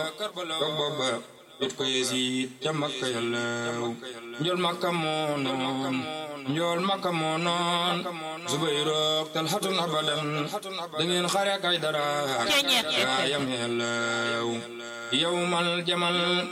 dog booba it ko yéesiit ca makka yàllaw njool makka moo noon njool makka moo noon zubayrook talxatun abadan da ngeen xare kay dara gaayam yàllaw yawmal jamal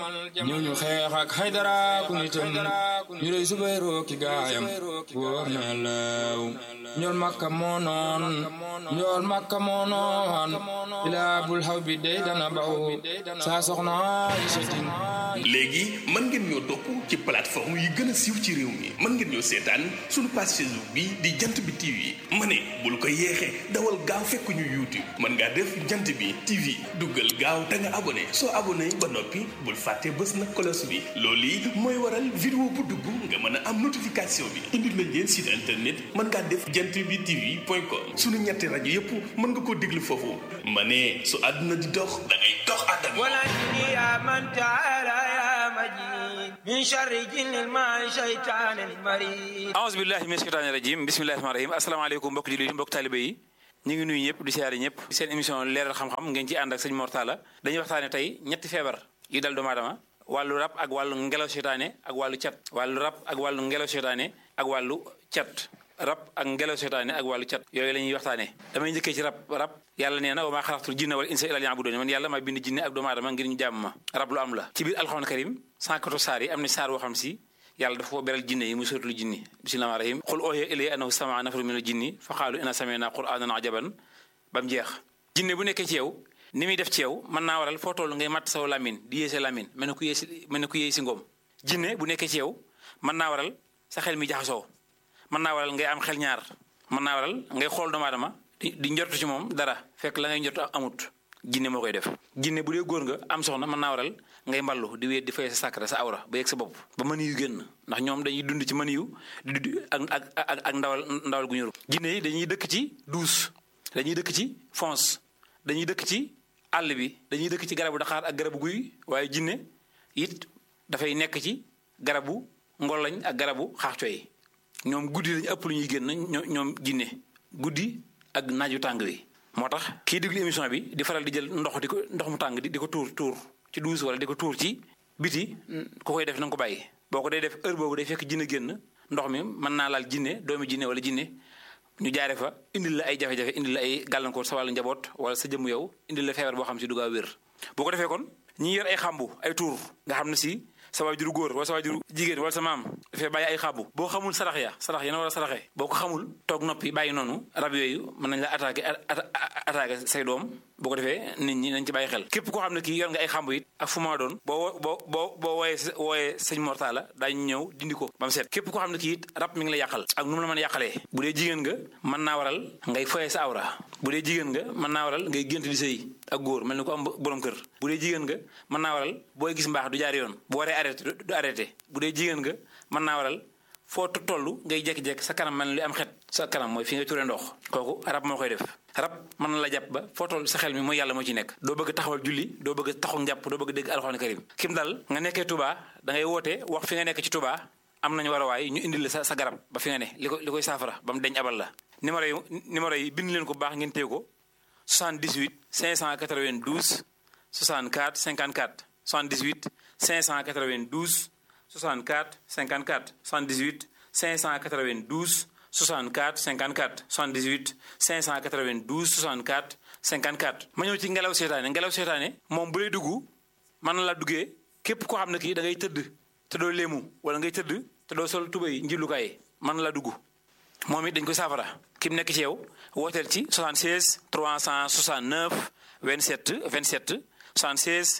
ñu ñu xeex ak xaydara ku nitam ñu rey zubayroo ki gaayam wóor na yàllaw njool makka moo noon njool makka moo noon ilaa bul xaw bi dey dana baw saa soxna Aysatin léegi mën ngeen ñoo topp ci plateforme yi gën a siiw ci réew mi mën ngeen ñoo seetaan suñu page Facebook bi di jant bi TV ma ne bul ko yeexee dawal gaaw fekk ñu YouTube mën ngaa def jant bi TV duggal gaaw te nga abonné soo abonné ba noppi bul fàtte bës na cloche bi loolu yi mooy waral vidéo bu dugg nga mën a am notification bi indil nañ leen site internet mën ngaa def jant bi TV point com suñu ñetti rajo yépp mën nga koo déglu foofu ma ne su àdduna di dox da ngay dox àdduna ونجني يا من تعالى يا مجيد من شر جن الماء شيطان المريد aouzu billahi min sheytaani rajim bismillahi rahmaani rahim asalaamaaleykum mbokk jullit yi mbokk taalibe yi ñu ngi nuyu ñëpp di siyaare ñëpp seen émission leeral xam-xam ngeen ci ànd ak sëñ Mor Talla dañuy waxtaane tey ñetti feebar yu dal doomu aadama wàllu rab ak wàllu ngelaw seytaane ak wàllu cat wàllu rab ak wàllu ngelaw seytaane ak wàllu cat rab ak ngelaw seytaane ak wàllu cat yooyu la ñuy waxtaane damay njëkkee ci rab rab yàlla nee na wa maa xalaqtul jinna wal insa illa liya'budun man yàlla maa bind jinne ak doomu aadama ngir ñu jàmm ma rab lu am la ci biir alxuraan karim 114 saar yi am na saar boo xam si yàlla dafa ko beral jinne yi muy suratul jinni bismillahi rahmaani rahim qul oohiya ilayya annahu sama'a nafarun minal jinni fa qaalu inna sami'na qur'aanan ajaban ba mu jeex jinne bu nekkee ci yow ni muy def ci yow mën naa waral foo toll ngay matt saw lamin di yéese lamin mel ne ku yéesi mel ne ku yéesi ngoom jinne bu nekkee ci yow mën naa waral sa xel mi jaxasoo mën naa waral ngay am xel ñaar mën naa waral ngay xool doomu aadama di di njortu ci moom dara fekk la ngay njortu amut jinne moo koy def jinne bu dee góor nga am soxna mën naa waral ngay mballu di wéet di fay sa sàkkara sa awra ba yegg sa bopp ba mën yu génn ndax ñoom dañuy dund ci mën yu di ak ak ak ak ndawal ndawal gu ñëru jinne yi dañuy dëkk ci douce dañuy dëkk ci fonce dañuy dëkk ci àll bi dañuy dëkk ci garabu daxaar ak garabu guy waaye jinne it dafay nekk ci garabu ngolañ ak garabu xaaxcoy ñoom guddi lañu ëpp lu ñuy génn ñoom jinne guddi ak naaju tàng wi moo tax kii déglu émission bi di faral di jël ndox di ko ndox mu tàng di ko tuur tuur ci douche wala di ko tuur ci biti ku koy def na nga ko bàyyi boo ko dee def heure boobu day fekk jinne génn ndox mi mën naa laal jinne doomi jinne wala jinne ñu jaare fa indil la ay jafe-jafe indil la ay gàllankoor sa wàllu njaboot wala sa jëmm yow indil la feebar boo xam si du gaa wér boo ko defee kon ñi yor ay xàmbu ay tuur nga xam ne si sa waajuru góor wala sa waajuru jigéen wala sa maam dafay bàyyi ay xàmbu boo xamul sarax ya sarax ya na war a saraxee boo ko xamul toog noppi bàyyi noonu rab yooyu mën nañ la attaqué attaqué say doom boo ko defee nit ñi nañ ci bàyyi xel képp koo xam ne kii yor nga ay xàmbu it ak fu ma doon boo boo boo boo wooyee wooyee sëñ Mor Talla daañu ñëw dindi ko ba mu set képp koo xam ne kii it rab mi ngi la yàqal ak nu mu la mën a yàqalee bu dee jigéen nga mën naa waral ngay foyee sa awra bu dee jigéen nga mën naa waral ngay gént di sëy ak góor mel ni ko am borom kër bu dee jigéen nga mën naa waral booy gis mbaax du jaar yoon bu waree arrêté du arrêté bu dee jigéen nga mën naa waral foo toll ngay jekki-jekki sa kanam mel ni lu am xet sa kanam mooy fi nga turee ndox kooku rab moo koy def rab mën na la jàpp ba foo toll sa xel mi mooy yàlla moo ci nekk doo bëgg taxawal julli doo bëgg taxaw njàpp doo bëgg dégg alxuraan karim kim dal nga nekkee Touba da ngay woote wax fi nga nekk ci Touba am nañu war a waay ñu indil la sa sa garab ba fi nga ne li ko li koy saafara ba mu deñ abal la numéro yi numéro yi bind leen ko baax ngeen téye ko 78 592 64 54 78 592 64 54 78 592 64 54 78 592 64 54 ma ñëw ci ngelaw seetaane ngelaw seetaane moom bu lay dugg mën na la duggee képp koo xam ne kii da ngay tëdd te doo léemu wala ngay tëdd te doo sol tubay njillukaay mën na la dugg moom it dañ koy saafara ki mu nekk ci yow wooteel ci 76 369 27 27 76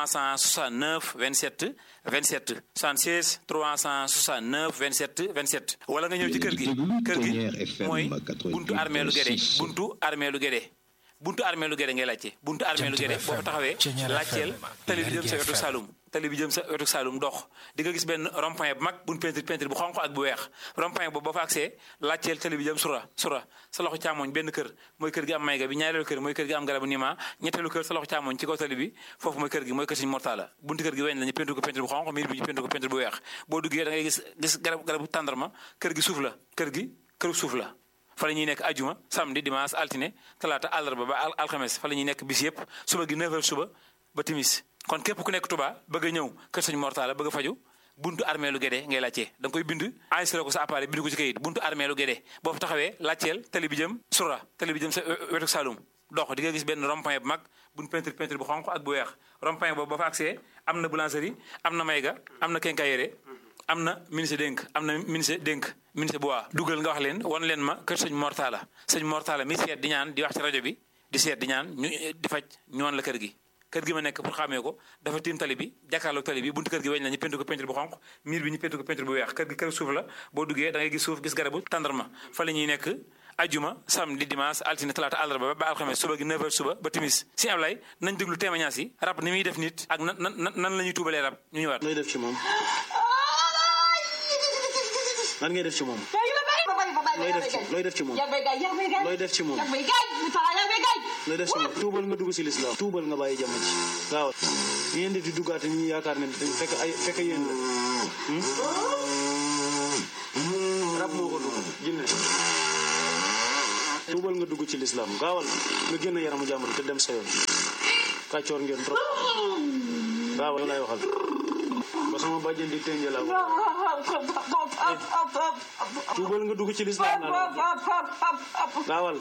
369 27 27 76 369 27 27 wala nga ñëw ci kër gi kër gi mooy buntu armée lu Guédé buntu armée lu Guédé buntu armée lu Guédé ngay laajte buntu armée lu Guédé boo fa taxawee laajteel tali bi jëm sa wetu Saloum tali bi jëm sa wetu Saloum dox di nga gis benn rond-point bu mag buñ peinture peinture bu xonq ak bu weex rond-point boobu boo fa agsee laajteel tali bi jëm sura sura sa loxo càmmoñ benn kër mooy kër gi am mayga bi ñaareelu kër mooy kër gi am garabu nima ñetteelu kër sa loxo càmmoñ ci kaw tali bi foofu mooy kër gi mooy kër Sëñ Mor Talla buntu kër gi weñ la ñu peinture ko peinture bu xonq miir bi ñu peinture ko peinture bu weex boo duggee da ngay gis gis garab garabu tàndarma kër gi suuf la kër gi këru suuf la fa la ñuy nekk ajuma samedi dimanche altine talaata àllarba ba alxames fa la ñuy nekk bis yëpp suba gi 9h suba ba timis kon képp ku nekk Touba bëgg a ñëw kër sëñ Mortala bëgg a faju buntu armée lu Guédé ngay laajtee da nga koy bind enregistré ko sa appareil bind ko ci kayit buntu armée lu Guédé boo fa taxawee laajteel tali bi jëm sura tali bi jëm sa wetu Saloum dox di nga gis benn rond-point bu mag buñ peinture peinture bu xonq ak bu weex rond-point boobu ba fa accès am na boulangerie am na mayga am na quincaillerie am na ministre dénk am na ministre dénk ministre bu waa dugal nga wax leen wan leen ma kër sëñ Mortala sëñ Mortala mi seet di ñaan di wax ci rajo bi di seet di ñaan ñu di faj ñu wan la kër gi kër gi ma nekk pour xamee ko dafa tiim tali bi jàkkaarloog tali bi buntu kër gi weñ la ñu peinture ko peinture bu xonq miir bi ñu peinture ko peinture bu weex kër gi kër suuf la boo duggee da ngay gis suuf gis garabu tàndarma fa la ñuy nekk ajuma samedi dimanche altine talaata àllarba ba alxames suba gi 9h suba ba timis si Ablaye nañ déglu témoignage yi rab ni muy def nit ak nan nan nan la ñuy tuubalee rab ñu ñëwaat looy def ci moom lan ngay def ci moom looy def ci looy def ci moom looy def ci moom looy def ci moom tuubal nga dugg si lislaam tuubal nga bàyyi jàmm ji gaawal ñu ngeen di di duggaate ñu yaakaar ne dañ fekk ay fekk yéen la rab moo ko dugg jinne tuubal nga dugg ci lislaam gaawal nga génn yaramu jàmbur te dem sa yoon kàccoor ngeen trop gaawal lay waxal ba sama bàjjen di tënjee laa tuubal nga dugg ci lislaam laa gaawal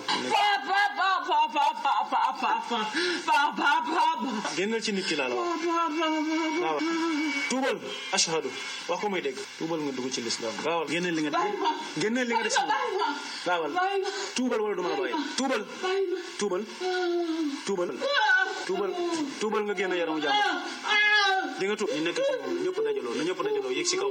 génnal ci nit ki laa la wax gaawal tuubal ashhadu wax ko may dégg tuubal nga dugg ci lislaam gaawal génneel li nga génneel li nga def si moom gaawal tuubal wala duma la bàyyi tuubal tuubal tuubal tuubal tuubal nga génn yaramu jàmm di nga tuub ñu nekk ci moom ñëpp dajaloo na ñëpp dajaloo yéeg si kaw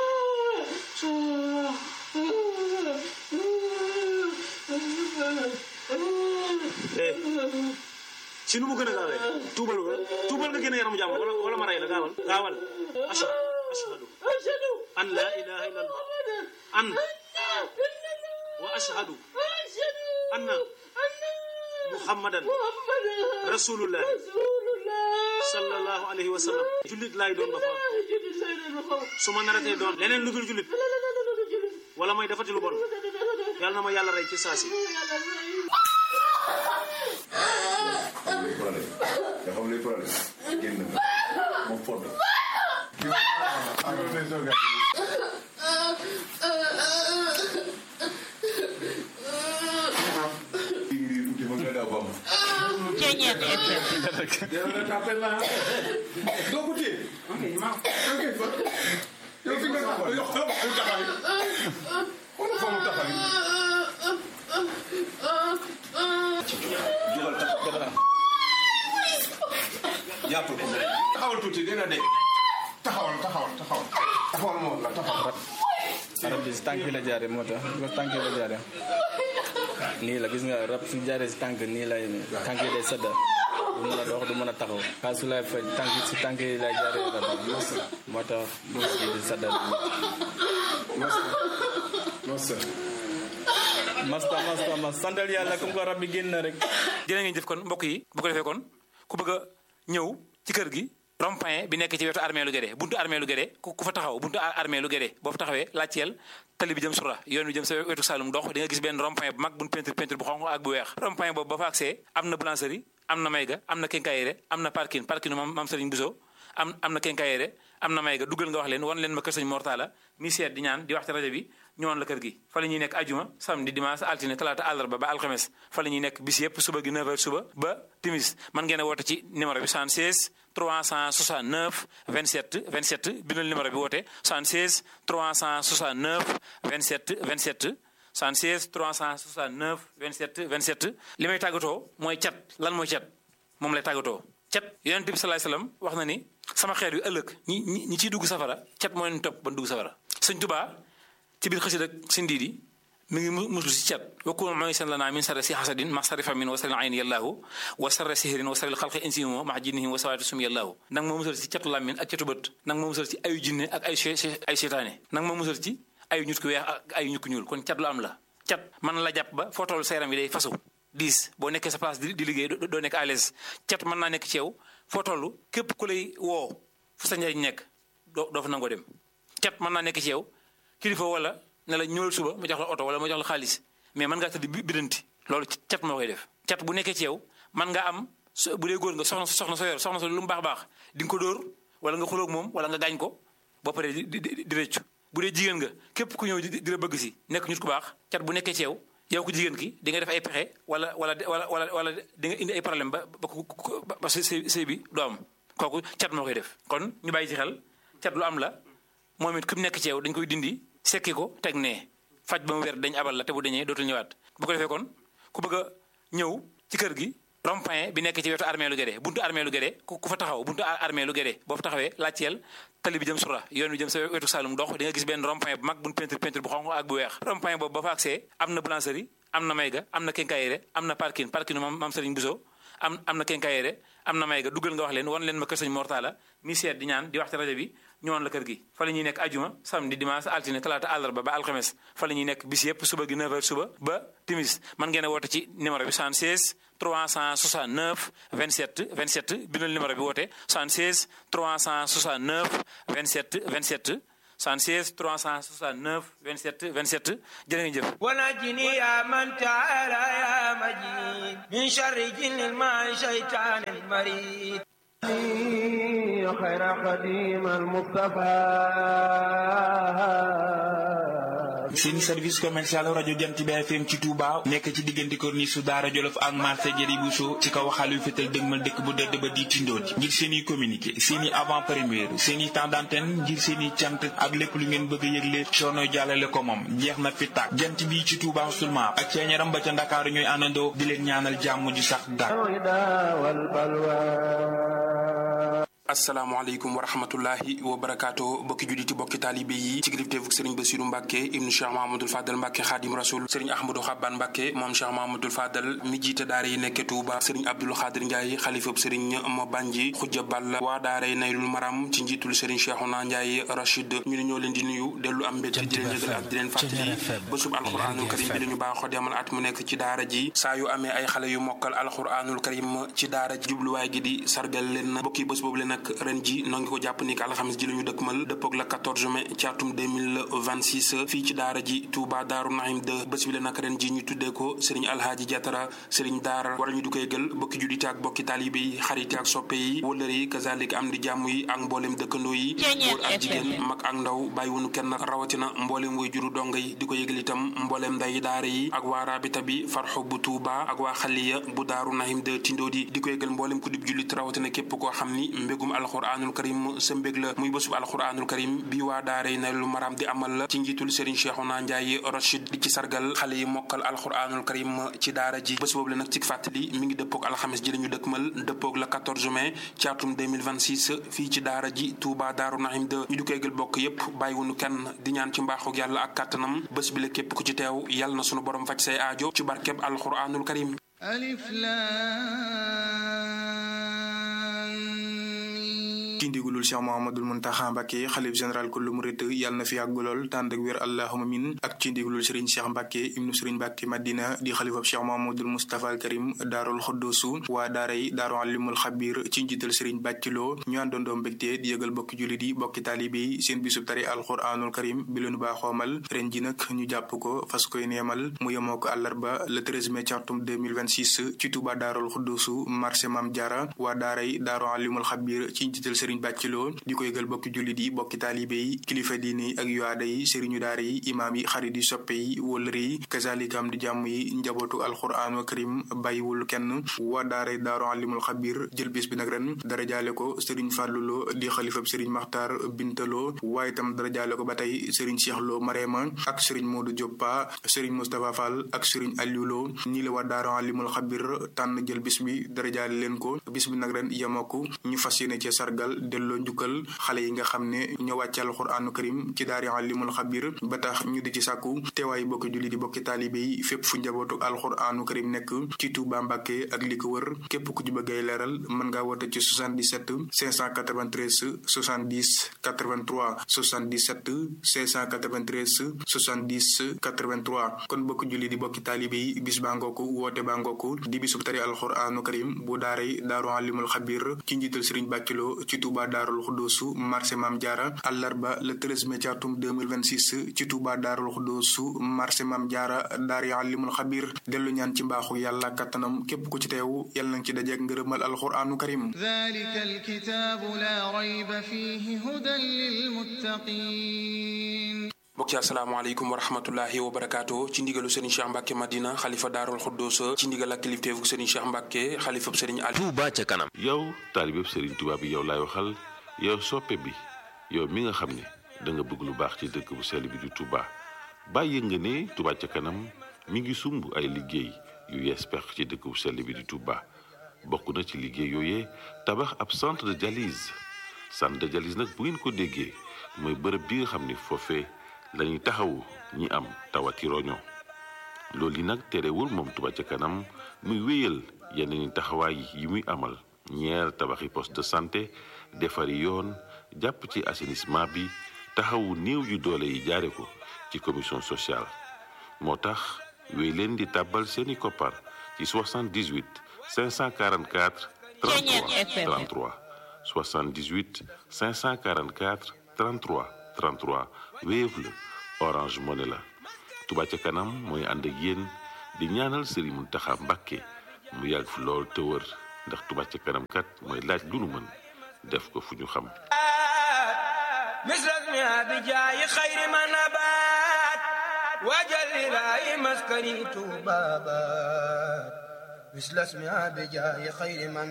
eh si nu mu gën a gaawee tuubal nga tuubal nga génn yaramu jàmm wala wala ma rey la gaawal gaawal ashhadu ashhadu an la ilaha illa allah an wa ashhadu anna muhammadan rasulullah sallallahu alayhi wa sallam jullit laay doon ba fa su ma naratee doon leneen lu dul jullit wala may defati lu bon yàlla na ma yàlla rey ci saasi nga xam luy problème génn nga moom fond Ceeñeet doo ko téye ok fa yow fi nga taxaw yow xam nga taxaw wala fa mu taxaw jugal taxaw jàpp ko taxawal tuuti dina de taxawal taxawal taxawal taxawal moom la taxawal rab bi si tànk yi la jaaree moo tax bi ko tànk yi la jaaree nii la gis nga rab su jaaree si tànk nii lay tànk yi day sedda du mën a dox du mën a taxaw xaal su lay faj tànk si tànk yi lay jaaree rab bi moo tax bés bi di sedda masta masta mas santal yàlla comme ko rab bi génn na rek jërë ngeen jëf kon mbokk yi bu ko defee kon ku bëgg a ñëw ci kër gi rond-point bi nekk ci wetu armée lu Guédé buntu armée lu Guédé ku fa taxaw buntu armée lu Guédé boo fa taxawee laajteel tali bi jëm sura yoon bi jëm sa wetu Saloum dox di nga gis benn rond-point bu mag buñ peinture peinture bu xonq ak bu weex rond-point boobu ba fa accès am na boulangerie am na mayga am na quincaillerie am na parking parking mam mam Serigne Bousso am am na quincaillerie am na mayga duggal nga wax leen wan leen ma kër sëñ Mortala mi seet di ñaan di wax ci rajo bi ñëwoon la kër gi fa la ñuy nekk ajuma samedi dimanche altine talaata àllarba ba alxames fa la ñuy nekk bis yëpp suba gi 9h suba ba timis man ngeen a woote ci numéro bi 76 369 27 27 bindal numéro bi woote 76 369 27 27 76 369 27 27 li may tàggatoo mooy cat lan mooy cat moom lay tàggatoo cat yonent bi salaay salaam wax na ni sama xeet yu ëllëg ñi ñi ñi ciy dugg safara cat moo leen topp ba dugg safara sëñ Tubaa ci biir xasida ak si ndiidi mi ngi muslu si cat wakku mooy seen lanaa min sarri si xasadin ma sarri famin wa sarri ayn yàllaahu wa sarri sihirin wa sarri xalqi insimo ma jinnihim wa sawaati sum yàllaahu nag ma musal ci catu làmmin ak catu bët nag ma musal ci ayu jinne ak ay ay seytaane nag ma musal ci ayu ñut ku weex ak ayu ñut ku ñuul kon cat lu am la cat man la jàpp ba foo toll sa yaram yi day fasu diis boo nekkee sa place di liggéey doo nekk à l'aise cat mën naa nekk ci yow foo toll képp ku lay woo fu sa njariñ nekk doo doo fa nangoo dem cat mën naa nekk ci yow kilifa wala ne la ñëwal suba ma jox la oto wala ma jox la xaalis mais mën ngaa tëdd bidanti loolu cat moo koy def cat bu nekkee ci yow mën nga am so bu dee góor nga soxna soxna soo yor soxna so lu mu baax baax di nga ko dóor wala nga xuloog moom wala nga gaañ ko boo paree di di di rëccu bu dee jigéen nga képp ku ñëw di la bëgg si nekk nit ku baax cat bu nekkee ci yow yow ko jigéen ki di nga def ay pexe wala wala wala wala wala di nga indi ay problème ba ba ba sëy sëy bi doo am kooku cat moo koy def kon ñu bàyyi ci xel cat lu am la moom it ku nekk ci yow dañ koy dindi sekki ko teg nee faj ba mu wér dañ abal la te bu dañee dootul ñëwaat bu ko defee kon ku bëgg a ñëw ci kër gi rond-point bi nekk ci wetu armée lu Guédé buntu armée lu Guédé ku fa taxaw buntu armée lu Guédé boo fa taxawee laajteel tali bi jëm sura yoon bi jëm sa wetu Saloum dox di nga gis benn rond-point bu mag buñ peinture peinture bu xonq ak bu weex rond-point boobu ba fa accès am na boulangerie am na mayga am na quincaillerie am na parking parking mam mam Serigne Bousso am am na quincaillerie am na mayga duggal nga wax leen wan leen ma kër Sëñ Mortala mi seet di ñaan di wax ci rajo bi ñu woon la kër gi fa la ñuy nekk ajuma samedi dimanche altine talaata àllarba ba alxames fa la ñuy nekk bis yëpp suba gi 9h suba ba timis man ngeen a woote ci numéro bi 76 369 27 27 bindal numéro bi woote 76 369 27 27 76 369 27 27 jërë ngeen jëf ونجني يا من تعالى يا مجيد من شر جن الماء شيطان المريد خير قديم المصطفى seen service commercial rajo Jant bi FM ci Touba nekk ci diggante corniche su Daara Jolof ak marché Jëri Bousso ci kaw xalu fetal dëgmal dëkk bu dëdd ba di tindooti ngir seen i communiqué seen i avant première seen i temps d'antenne ngir seen i cant ak lépp lu ngeen bëgg a yëgle soono jàllale ko moom jeex na fi tàkk jant bi ci Touba seulement ak ceeñaram ba ca Ndakaaru ñooy àndandoo di leen ñaanal jàmm ju sax dàkk asalaamaaleykum wa rahmatullahi wa barakaatu bokki julliti bokki taalibe yi ci kilifteefu sëriñ Basiru Mbàkke ibnu Cheikh Mahamadul Fadal Mbàkke xaadim rasul sëriñ Ahmadou Xabbaan Mbàkke moom Cheikh Mahamadul Fadal mi jiite daara yi nekke Tuuba sëriñ Abdul Xaadir Njaay xalifab sëriñ ma Banji xujja Ball waa daara yi Naylul Maram ci njiitul sëriñ Cheikhouna Njaay Rachid ñu ne ñoo leen di nuyu dellu am mbégte di leen yëgal ak di leen fàttali bésub alxuraanul karim bi dañu baaxoo demal at mu nekk ci daara ji saa yu amee ay xale yu mokkal alxuraanul karim ci daara ji jubluwaay gi di sargal leen bokki bés boobu leen nag ren ji noo ngi ko jàpp ni alxamis ji la ñu dëkkmal dëppoog la 14 mai ci atum 2026 fii ci daara ji Touba Daaru Nahim 2 bés bi la nag ren ji ñu tuddee ko sëriñ alhaaji jatara sëriñ daara wala ñu du koy gël bokki juddite ak bokki taalibe yi xarite ak soppe yi wëllëre yi kazalik am di jàmm yi ak mboolem dëkkandoo yi góor ak jigéen mag ak ndaw bàyyiwunu kenn rawatina mboolem way juru donga yi di ko yëgal itam mboolem nday daara yi ak waa rabita bi farxo bu Touba ak waa xaliya bu Daaru Nahim 2 tindoodi di ko yëgal mboolem ku dib jullit rawatina képp koo xam ni mbégum alxuraanul karim sa mbég la muy bésub alxuraanul karim bi waa daara yi Naylul Maram di amal la ci njiitul Serigne Cheikhouna Ndiaye Rachid di ci sargal xale yi mokkal alxuraanul karim ci daara ji bés boobu la nag ci fàttali mi ngi dëppoog alxames ji la ñu dëkkmal dëppoog la 14 mai ci atum 2026 fii ci daara ji Touba Daaru Nahim 2 ñu di koy gël bokk yépp bàyyiwunu kenn di ñaan ci mbaaxug yàlla ak kàttanam bés bi la képp ku ci teew yàlla na sunu borom faj say aajo ci barkeb alxuraanul karim alif lam ci ndigalul Cheikh Mouhamadul Muntaxa Mbàkke xalif général kullu murit yàlla na fi yàgg lool tànd ak wér allahuma min ak ci ndigalul Serigne Cheikh Mbàkke ibnu Serigne Mbàkke Madina di xalifab Cheikh Mouhamadul Moustapha al Karim daarul xuddusu waa daara yi daaru alimul xabir ci njiital Serigne Bàcciloo ñu àndandoo mbégte di yëgal bokki jullit yi bokki taalibe yi seen bisub tari alquranul karim bi leenu baaxoomal ren ji nag ñu jàpp ko fas koy neemal mu yemoo ko àllarba le 13 mai ci atum 2026 ci Touba daarul xuddusu marché Mam Diara waa daara yi daaru alimul xabir ci njiital Serigne Bàcciloo di ko yëgal bokki jullit yi bokki taalibe yi kilifa diine yi ak yuwaada yi sëriñu daara yi imaam yi xarit yi soppe yi wëllëre yi kazalikam di jàmm yi njabootu alxuraanu karim bàyyiwul kenn waa daara yi daaru alimul xabir jël bis bi nag ren dara jaale ko sëriñ fàlluloo di xalifab sëriñ maxtaar bintaloo waaye itam dara jaale ko ba tey sëriñ Cheikh Lo Marema ak sëriñ Modou Dioppa sëriñ Moustapha Fall ak sëriñ Aliou Lo ñii la waa daaru alimul xabir tànn jël bis bi dara jaale leen ko bis bi nag ren yemoo ñu fas yéene ci sargal delloo njukkal xale yi nga xam ne ñoo wàcce alxuraanu karim ci daari alimul xabir ba tax ñu di ci sàkku teewaay bokki julli di bokki taalibe yi fépp fu njabootu alxuraanu karim nekk ci Tuuba Mbàkke ak li ko wër képp ku ci bëgg ay leeral mën ngaa woote ci 77 593 70 83 77 593 70 83 kon bokki julli di bokki taalibe yi bis baa ngooku woote baa ngooku di bisub tari alxuraanu karim bu daaray daaru alimul xabir ci njiital Sëriñ Bàcciloo ci Tuuba daarul xuddoosu marché Maam Jaara àllarba le 13 mai ci atum 2026 ci Tuuba daarul xuddoosu Xuddoosu marché Mam Jaara daari alimul xabir dellu ñaan ci mbaaxu yàlla kattanam képp ku ci teewu yàlla nanga ci dajeek ngërëmal alquraanu karim ذلك الكتاب لا ريب فيه هدى للمتقين mbokk yi asalaamaaleykum wa rahmatullahi wa barakaatu ci ndigalu Serigne Cheikh Mbacke Madina xalifa daarul xuddoos ci ndigal ak kilifteefu Serigne Cheikh Mbacke xalifa Serigne Ali Touba ca kanam yow taalibeb Serigne Touba bi yow laay waxal yow soppe bi yow mi nga xam ne da nga bëgg lu baax ci dëkk bu sell bi di Touba bàyyi nga ne Touba ca kanam mi ngi sumb ay liggéey yu yees pex ci dëkk bu sell bi di Touba bokk na ci liggéey yooyee tabax ab centre de dialyse centre de dialyse nag bu ngeen ko déggee mooy bërëb bi nga xam ne foofee lañuy taxawu ñi am tawati roño loolu yi nag terewul moom Touba ca kanam muy wéyal yeneen taxawaay yi muy amal ñeer tabaxi poste de santé defari yoon jàpp ci assainissement bi taxawu néew yu doole yi jaare ko ci commission sociale moo tax wéy leen di tàbbal seeni koppar ci 78 544 33 33 78 544 33 33 Wave la Orange Money la Touba ca kanam mooy ànd ak yéen di ñaanal Serigne Mountakha Mbacké mu yàgg fi lool te wër ndax Touba ca kanam kat mooy laaj lu nu mën def ko fu ñu xam مثل اسمها بجاي خير ما نبات وجل لاي مسكني بابات مثل اسمها بجاي خير ما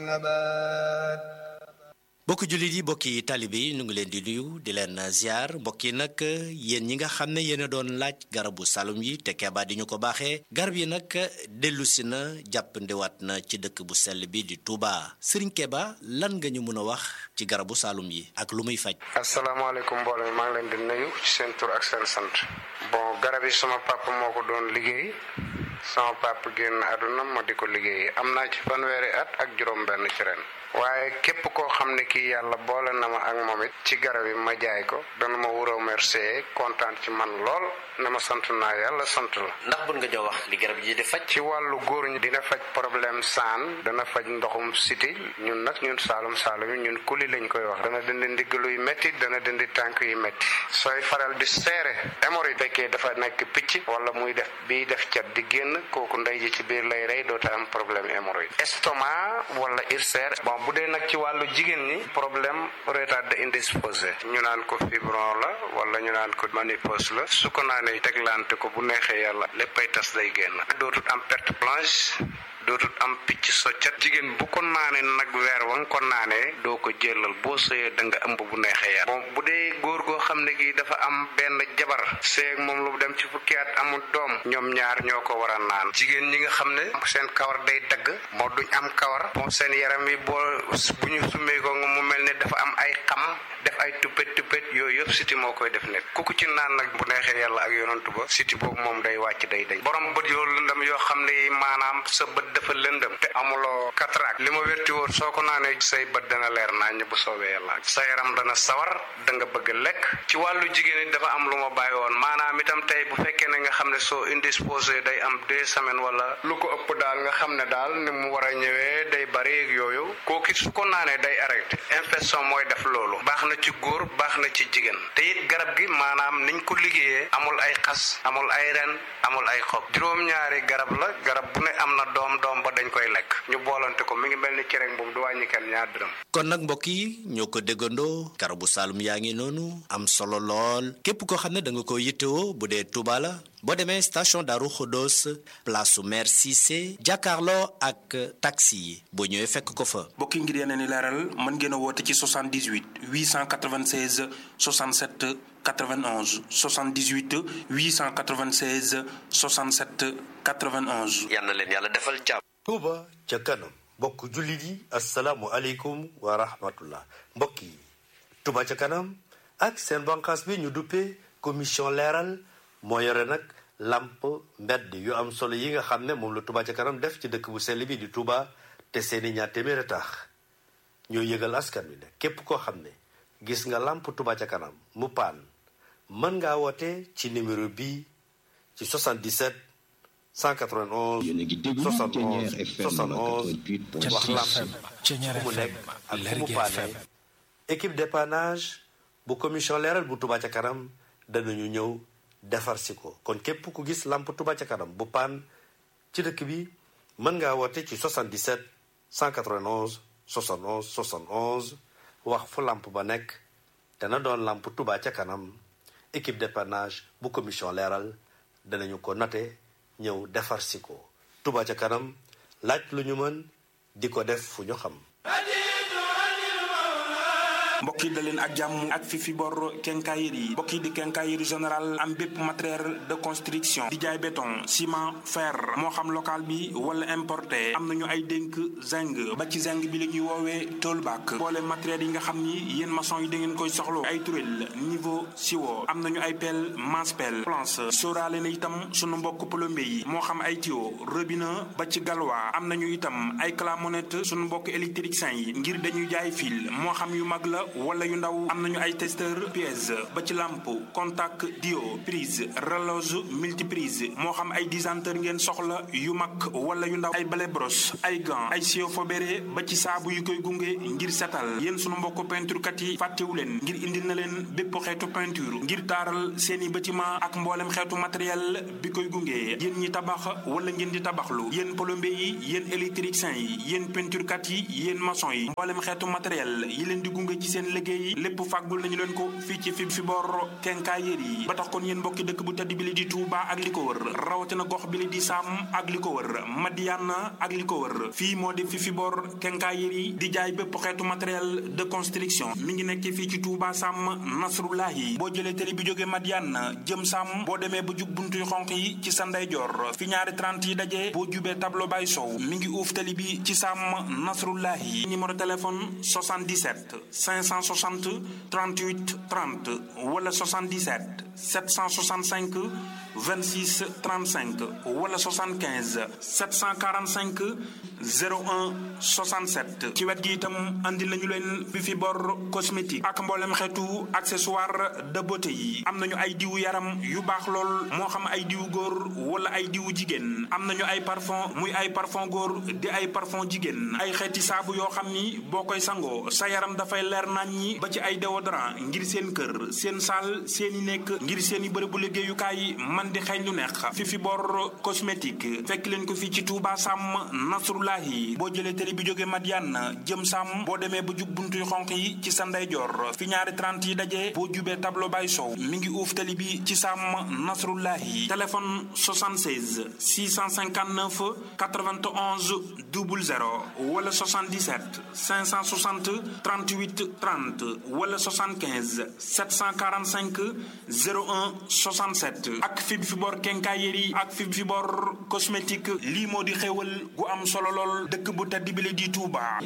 نبات bokki jullit yi bokki taalibe yi ñu ngi leen di nuyu di leen ziar mbokk yi nag yéen ñi nga xam ne yéen a doon laaj garabu salum yi te Keba di ñu ko baaxee garab yi nag dellusi na jàppandiwaat na ci dëkk bu sell bi di Touba Serigne Keba lan nga ñu mën a wax ci garabu salum yi ak lu muy faj. asalaamaaleykum mbooloo mi maa ngi leen di nuyu ci seen tur ak seen sant bon garab yi sama papa moo ko doon liggéey sama papa génn àdduna ma di ko liggéey am naa ci fanweeri at ak juróom-benn ci ren. waaye képp koo xam ne kii yàlla boole na ma ak moom it ci garab yi ma jaay ko dana ma wuroo remercier kontaan ci man lool ne ma sant naa yàlla sant la. ndax bun nga jox wax li garab yi di faj. ci wàllu góor ñi dina faj problème saan dana faj ndoxum siti ñun nag ñun saalum saalum yi ñun kuli lañ koy wax dana dindi ndiggalu yu métti dana dindi tànk yu métti sooy faral di seere hémorroïde fekkee dafa nekk picc wala muy def bii def cat di génn kooku ndey ji ci biir lay rey doota am problème hémorroïde estomac wala ulcère bon bu dee nag ci wàllu jigéen ñi problème retard indisposé ñu naan ko fibron la wala ñu naan ko ménopause la su ko naanee teglante ko bu neexee yàlla léppay tas day génn dootul am perte blanche dootul am picc soccat jigéen bu ko naanee nag weer wa nga ko naanee doo ko jëlal boo sëyee da nga ëmb bu neexee yàlla bon bu dee góor goo xam ne gi dafa am benn jabar seeg moom lu dem ci fukki at amul doom ñoom ñaar ñoo ko war a naan jigéen ñi nga xam ne seen kawar day dagg moo duñ am kawar bon seen yaram yi boo bu ñu summee ko nga mu mel ne dafa am ay xam def ay tuppet tuppet yooyu yëpp siti moo koy def nit ku ko ci naan nag bu neexee yàlla ak yonantu ba siti boobu moom day wàcc day dañ borom bët yoo lëndam yoo xam ne maanaam sa bët dafa lëndëm te amuloo cataracte li ma wérti woon soo ko naanee say bët dana leer nañ bu soobee yàlla sa yaram dana sawar da nga bëgg lekk ci wàllu jigéen it dafa am lu ma bàyyi woon maanaam itam tey bu fekkee ne nga xam ne soo indisposé day am deux semaines wala lu ko ëpp daal nga xam ne daal ni mu war a ñëwee day bari ak yooyu kooku su ko naanee day arrêté infection mooy def loolu baax na ci góor baax na ci jigéen te it garab gi maanaam niñ ko liggéeyee amul ay xas amul ay ren amul ay xob juróom-ñaari garab la garab bu ne am na doom doom ba dañ koy lekk ñu boolante ko mi ngi mel ni cere boobu du wàññi kenn ñaar dërëm kon nag mbokk yi ñoo ko déggandoo garabu saalum yaa ngi noonu am solo lool képp koo xam ne da nga ko yittewoo bu dee Touba la boo demee station Darou Khodos place su maire Cissé jàkkaarloo ak taxi yi boo ñëwee fekk ko fa. bokki ngir yeneen i leeral mën ngeen a woote ci 78 896 67 91 78 896 67 91. yal na leen yàlla defal jàmm. Touba ca kanam mbokk jullit yi asalaamualeykum wa rahmatullah mbokk yi Touba ca kanam ak seen banqaas bi ñu duppee commission leeral moo yore nag lamp mbedd yu am solo yi nga xam ne moom la Touba ca kanam def ci dëkk bu sell bi di Touba te seeni ñaar téeméer a tax ñoo yëgal askan wi ne képp koo xam ne gis nga lamp Touba ca kanam mu paan mën ngaa woote ci numéro bii ci 77 191 71 71 wax lamp fu mu nekk ak fu mu paane équipe dépannage bu commission leeral bu Touba ca kanam danañu ñëw defar si ko kon képp ku gis lamp Touba ca kanam bu paan ci dëkk bi mën ngaa woote ci 77 191 71 71 wax fu lamp ba nekk dana doon lamp Touba ca kanam équipe dépannage bu commission leeral danañu ko note ñëw defar si ko Touba ca kanam laaj lu ñu mën di ko def fu ñu xam mbokk yi da leen ak jàmm ak fi fi bor quincaillerie yi mbokk yi di quincaillerie général am bépp matériel de construction di jaay béton ciment fer moo xam local bi wala importé am nañu ay dénk zinc ba ci zinc bi la ñuy woowee toolback boole matériel yi nga xam ni yéen maçon yi da ngeen koy soxlo ay turel niveau siwo am nañu ay pelle masse pelle planche sóoraale na itam sunu mbokk plombier yi moo xam ay tuyau robinet ba ci galwa am nañu itam ay clamonette sunu mbokk électricien yi ngir dañuy jaay fil moo xam yu mag la wala yu ndaw am nañu ay testeur pièce ba ci lampe contact dio prise relose multiprise moo xam ay disanteur ngeen soxla yu mag wala yu ndaw ay balai brosse ay gants ay sio fobéré ba ci saabu yu koy gunge ngir setal yéen sunu mbokk peinture kat yi fàttewu leen ngir indil na leen bépp xeetu peinture ngir taaral seeni bâtiment ak mboolem xeetu matériel bi koy gunge yéen ñi tabax wala ngeen di tabaxlu yéen plombier yi yéen électricien yi yéen peinture kat yi yéen maçon yi mboolem xeetu matériel yi leen di gunge ci seen liggéey lépp fàggul nañu leen ko fii ci fi fi bor quincaillerie yi ba tax kon yéen mbokki dëkk bu tedd bi li di Touba ak li ko wër rawatina gox bi li di Sam ak li ko wër Madiana ak li ko wër fii moo di fi fi bor quincaillerie yi di jaay bépp xeetu matériel de construction mi ngi nekk fii ci Touba Sam Nasrullahi boo jëlee télé bi jógee Madiana jëm Sam boo demee ba jug buntuy xonq yi ci sa ndeyjoor fi ñaari 30 yi daje boo jubee tableau bay sow mi ngi uuf télé bi ci Sam Nasrullahi numéro téléphone 77 560 38 30 wala 77 765 26 35 wala 75 745 01 67 ci wet gi itam andi nañu leen bi fi bor cosmétique ak mboolem xeetu accessoire de beauté yi am nañu ay diwu yaram yu baax lool moo xam ay diwu góor wala ay diwu jigéen am nañu ay parfum muy ay parfum góor di ay parfum jigéen ay xeeti saabu yoo xam ni boo koy sangoo sa yaram dafay leer nañ ñi ba ci ay déodorant ngir seen kër seen saal seeni nekk ngir seeni bërëbu liggéeyukaay man di xeeñ lu neex fi fi bor cosmétique fekk leen ko fii ci Touba Sam Nasrullahi boo jëlee télé bi jóge Madiane jëm Sam boo demee ba jug buntuy xonq yi ci sa ndeyjoor fi ñaari 30 yi daje boo jubee tableau bay sow mi ngi uuf télé bi ci Sam Nasrullahi téléphone 76 659 91 00 wala 77 560 38 30 wala 75 745 01 67 ak fi fi bor quincaillerie ak fi fi bor cosmétique lii moo di xéewal gu am solo lool dëkk bu tedd bi la di Touba.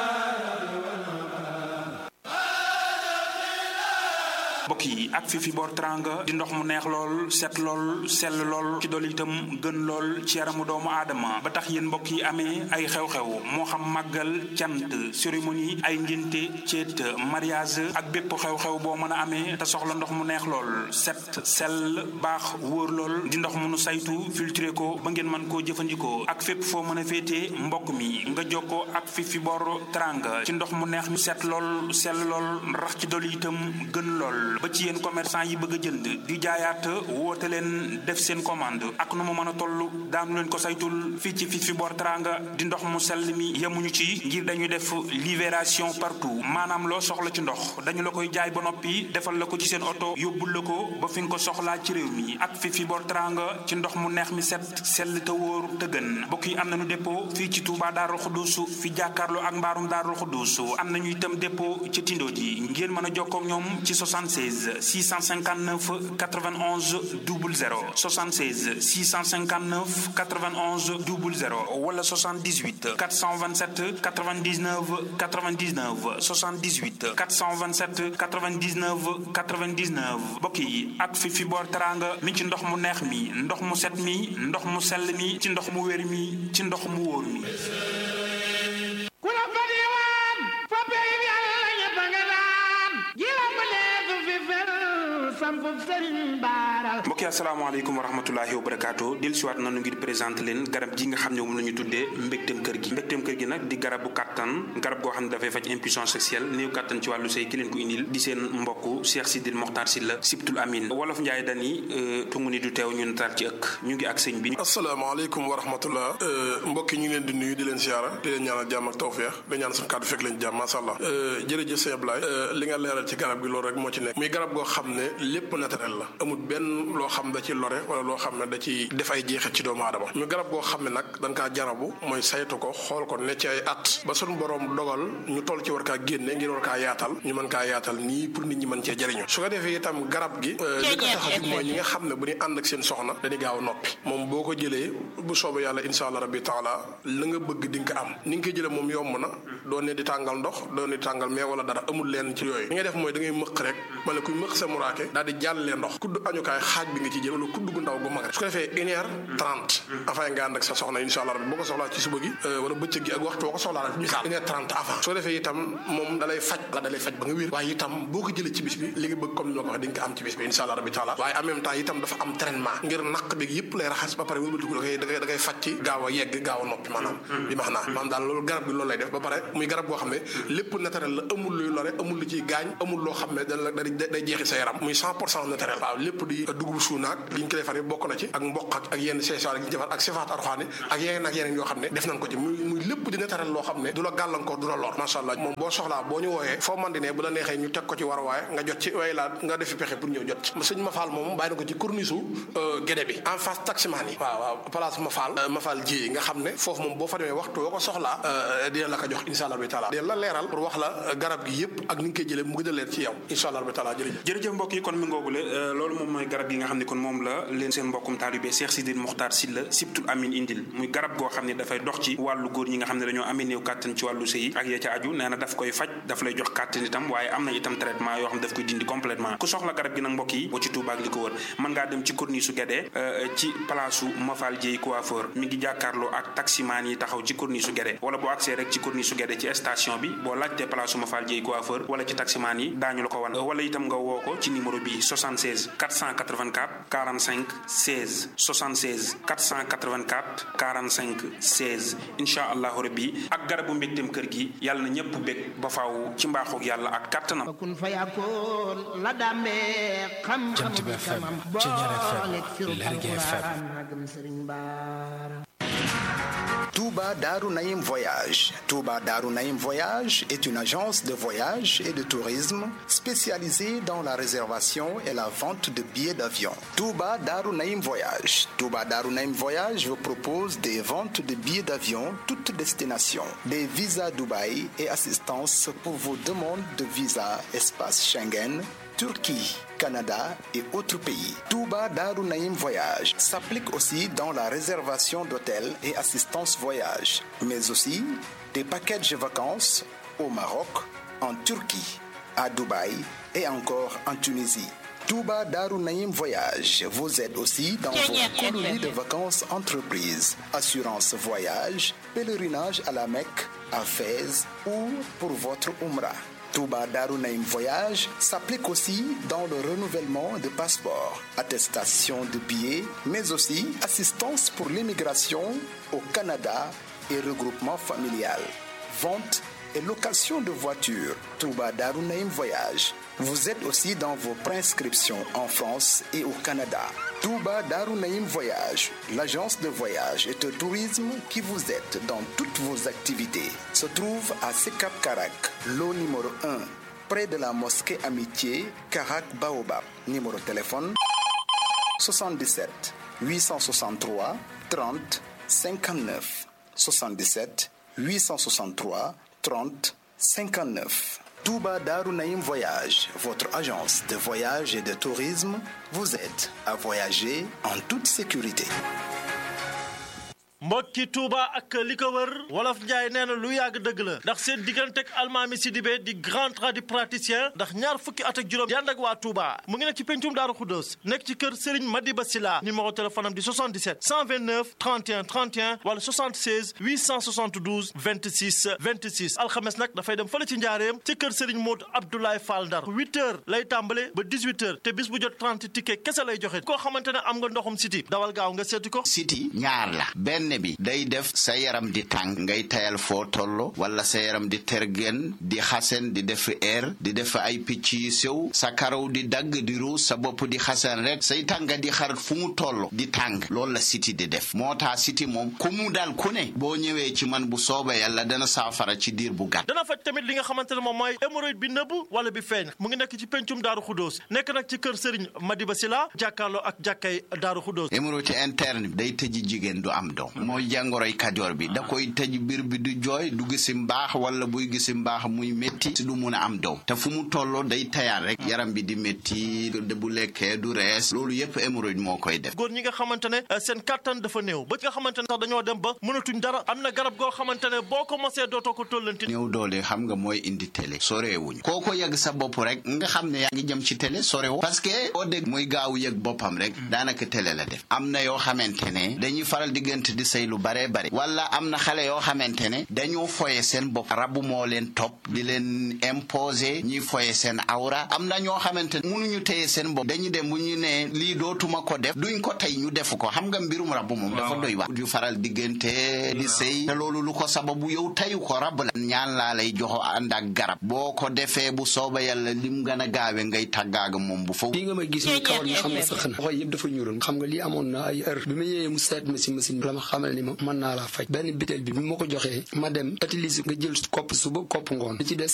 mbokk yi ak fi fi boor teranga di ndox mu neex lool set lool sell lool ci dool itam gën lool ci yaramu doomu aadama ba tax yéen mbokk yi amee ay xew-xew moo xam màggal cant cérémonie ay ngénte ceet mariage ak bépp xew-xew boo mën a amee te soxla ndox mu neex lool set sell baax wóor lool di ndox mu nu saytu filtré ko ba ngeen mën koo jëfandikoo ak fépp foo mën a féetee mbokk mi nga jokkoo ak fi fi boor teranga ci ndox mu neex mi set lool sell lool rax ci dool itam gën lool ba ci yéen commerçant yi bëgg a jënd di jaayaat woote leen def seen commande ak nu mu mën a toll daanu leen ko saytul fii ci fi fi bor teranga di ndox mu sell mi yemuñu ci ngir dañuy def libération partout maanaam loo soxla ci ndox dañu la koy jaay ba noppi defal la ko ci seen oto yóbbul la ko ba fi nga ko soxlaa ci réew mi ak fi fi bor teranga ci ndox mu neex mi set sell te wóor te gën mbokk yi am nañu dépôt fii ci Touba Daarul Xuddus fi jàkkaarloo ak mbaarum Daarul Xuddus am nañu itam dépôt ci Tindo ji ngeen mën a jokkoo ak ñoom ci 76 659 91 00 76 659 91 00 wala 78 427 99 99 78 427 99 99 mbokk yi ak fi fi boor teranga mi ci ndox mu neex mi ndox mu set mi ndox mu sell mi ci ndox mu wér mi ci ndox mu wóor mi ku la fa diwaan fa pey yàlla ñëpp nga daan ji la ma neesu fi fel sampub sëriñ baara mbokk yi asalaamaaleykum wa rahmatulahi wa barakaatu dellu siwaat nanu ngir présenté leen garab gi nga xam ne moom la ñu tuddee mbégteem kër gi mbégteem kër gi nag di garabu kàttan garab goo xam ne dafay faj impuissance sexuelle néew kàttan ci wàllu sëy ki leen ko indil di seen mbokk Cheikh Sidil Mokhtar Sylla Sibtul Amin wolof Njaay dani tungu ni du teew ñu nataal ci ëkk ñu ngi ak sëñ bi asalaamaaleykum wa rahmatullah mbokk yi ñu ngi leen di nuyu di leen siyaara di leen ñaanal jàmm ak tawfeex di ñaan suñu kàddu fekk leen jàmm masha Allah jërëjëf sëñ Ablaye li nga leeral ci garab gi loolu rek moo ci nekk muy garab goo xam ne lépp naturel la amul benn loo xam da ci lore wala loo xam ne da ci def ay jeexit ci doomu aadama ñu garab goo xam ne nag dañ kaa jarabu mooy saytu ko xool ko ne ci ay at ba suñu borom dogal ñu toll ci war kaa génne ngir war kaa yaatal ñu mën kaa yaatal nii pour nit ñi mën cee jëriñu su ko defee itam garab gi li ko tax a jug mooy ñi nga xam ne bu ñu ànd ak seen soxna dañuy gaaw a noppi moom boo ko jëlee bu soobee yàlla insha allah rabbi taala la nga bëgg di nga ko am ni nga koy jëlee moom yomb na doo ne di tàngal ndox doo ne di tàngal mais wala dara amul leen ci yooyu li ngay def mooy da ngay mëq rek wala kuy mëq sa muraake daal di jàllee ndox kudd añukaay xaaj bi nga ci jël wala kudd gu ndaw gu mag rek su ko defee une heure trente avant nga ànd ak sa soxna insha allah rabbi boo ko soxlaa ci suba gi wala bëccëg gi ak waxtu boo ko soxlaa rek misaal une heure trente avant su ko defee itam moom dalay faj la dalay faj ba nga wér waaye itam boo ko jëlee ci bis bi li nga bëgg comme ni ma ko waxee di nga ko am ci bis bi insha allah rabbi taala waaye en même temps itam dafa am traitement ngir naq bi yëpp lay raxas ba pare wëlbatiku da koy da koy da koy faj ci gaaw a yegg gaaw a noppi maanaam bi max naa maanaam daal loolu garab gi loolu lay def ba pare muy garab goo xam ne lépp naturel la amul luy lore amul lu ciy gaañ amul loo xam ne da day jeexi sa yaram muy cent pour cent naturel waaw lépp di dugub suunaak li ñu ko defar bokk na ci ak mboq ak ak yenn seesaar gi ñu defar ak sifaat arxaani ak yeneen ak yeneen yoo xam ne def nañ ko ci muy muy lépp di naturel loo xam ne du la gàllankoor du la lor macha allah moom boo soxlaa boo ñu wooyee foo man di ne bu la neexee ñu teg ko ci war waaye nga jot ci way laa nga defi pexe pour ñëw jot ci sëñ Mafal moom bàyyi na ko ci corniche gédé bi en face taximaan yi waaw waaw place Mafal Mafal ji nga xam ne foofu moom boo fa demee waxtu boo ko soxlaa dina la ko jox insha allah bi taala dina la leeral pour wax la garab gi yëpp ak ni nga koy jëlee mu gën a leer ci yow insha allah bi taala jërëjëf jërëjëf mbokk yi kon mi ngoogule loolu moom mooy garab gi nga xam ne kon moom la leen seen mbokkum taalibe Cheikh Sidil Mokhtar Sylla Sibtul Amin indil muy garab goo xam ne dafay dox ci wàllu góor ñi nga xam ne dañoo amee néew kàttan ci wàllu sëy ak ya ca aju nee na daf koy faj daf lay jox kàttan itam waaye am na itam traitement yoo xam ne daf koy dindi complètement ku soxla garab gi nag mbokk yi boo ci Touba ak li ko wër mën ngaa dem ci corniche su Guédé ci place su Mafal Dieye coiffeur mi ngi jàkkaarloo ak taximaan yi taxaw ci corniche su Guédé wala boo accès rek ci corniche su Guédé ci station bi boo laajtee place su Mafal Dieye coiffeur wala ci taximaan yi daañu la ko wan wala itam nga woo ko ci numéro bi 76 484 45 16 76 484 45 16 incha allahu rabbi ak garabu mbégteem kër gi yàlla na ñëpp bég ba faaw ci mbaaxoog yàlla ak kàttanam kun fa yakkoon la dàmbee xam-xam kamam boole firu alquran magam sëriñ baara Touba Darou Naïm Voyage. Touba Darou Naïm Voyage est une agence de voyage et de tourisme spécialisée dans la réservation et la vente de billets d'avion. Touba Darou Naïm Voyage. Touba Darou Naïm Voyage vous propose des ventes de billets d'avion toutes destinations, des visas Dubaï et assistance pour vos demandes de visa espace Schengen, Turquie, Canada et autres pays. Touba Darou Naïm Voyage s'applique aussi dans la réservation d'hôtels et assistance voyage, mais aussi des packages de vacances au Maroc, en Turquie, à Dubaï et encore en Tunisie. Touba Darou Naïm Voyage vous aide aussi dans vos colonies de vacances entreprises, assurance voyage, pèlerinage à la Mecque, à Fès ou pour votre Umrah. Touba Darou Naïm Voyage s'applique aussi dans le renouvellement de passeports, attestation de billets, mais aussi assistance pour l'immigration au Canada et regroupement familial, vente et location de voitures. Touba Darou Naïm Voyage vous êtes aussi dans vos prescriptions en France et au Canada. Touba Darou Naïm Voyage, l'agence de voyage et de tourisme qui vous aide dans toutes vos activités, se trouve à Sekap Karak, lot numéro 1, près de la mosquée Amitié, Karak Baobab. Numéro de téléphone 77 863 30 59 77 863 30 59. Touba Darou Naïm Voyage, votre agence de voyage et de tourisme, vous aide à voyager en toute sécurité. mbokki Touba ak li ko wër wolof Njaay nee na lu yàgg dëgg la ndax seen diggante ak almaami Sidibé di grand tradipraticien ndax ñaar fukki at ak juróom yànd ak waa Touba mu ngi nekk ci pencum Daaru Xuddoos nekk ci kër Serigne Madiba Sila numéro téléphone am di 77 129 31 31 wala 76 872 26 26 alxames nag dafay dem fële ci njaareem ci kër Serigne Modou Abdoulaye Fall Ndar 8 heures lay tàmbale ba 18 heures te bis bu jot 30 ticket kese lay joxe koo xamante ne am nga ndoxum siti dawal gaaw nga seeti ko siti ñaar la benn bi day def sa yaram di tàng ngay tayal foo tollo wala sa yaram di tergen di xasen di def air di def ay picc yu sew sa karaw di dagg di ruus sa bopp di xasan rek say tànga di xar fu mu toll di tàng loolu la siti di def moo tax siti moom ku mu dal ku ne boo ñëwee ci man bu sooba yàlla dana saafara ci diir bu gàtt dana faj tamit li nga xamante ne moom mooy hémorroïde bi nëbb wala bi feeñ mu ngi nekk ci pencum Daaru Xuddoos nekk nag ci kër Serigne Madiba Sila jàkkaarloo ak jàkkay Daaru Xuddoos hémorroïde interne bi day tëji jigéen du am doom mooy jàngoroy kajoor bi da koy tëj biir bi du jooy du gisi mbaax wala buy gisi mbaax muy métti si du mun a am doom te fu mu tolloo day tayaat rek yaram bi di métti bu lekkee du rees loolu yépp hémorroïde moo koy def góor ñi nga xamante ne seen kattan dafa néew ba nga xamante ne sax dañoo dem ba mënatuñ dara am na garab goo xamante ne boo ko mosee dootoo ko tollanti néew doole xam nga mooy indi télé soreewuñ koo ko yëg sa bopp rek nga xam ne yaa ngi jëm ci télé sorewu parce que boo dégg muy gaaw yëg boppam rek daanaka télé la def am na yoo xamante ne dañuy faral diggante di sëy lu bare bare wala am na xale yoo xamante ne dañoo foye seen bopp rabu moo leen topp di leen imposer ñuy foye seen awra am na ñoo xamante ne mënuñu téye seen bopp dañu dem bu ñu ne lii dootuma ko def duñ ko tey ñu defu ko xam nga mbirum rabu moom dafa doy wax yu faral diggante di sëy te loolu lu ko sababu yow tayu ko rab la ñaan laa lay joxo ànd ak garab boo ko defee bu sooba yàlla lim gën a gaawe ngay tàggaaga moom bu fa lii nga may gis ni kawar gi xam nga sax na xoy yëpp dafa ñuuloon xam nga lii amoon na ay heure bi ma ñëwee mu seet ma si machine bi la ma xamal ni ma mën naa laa faj benn bitel bi bi ma ko joxee ma dem utiliser nga jël kopp suba kopp ngoon li ci des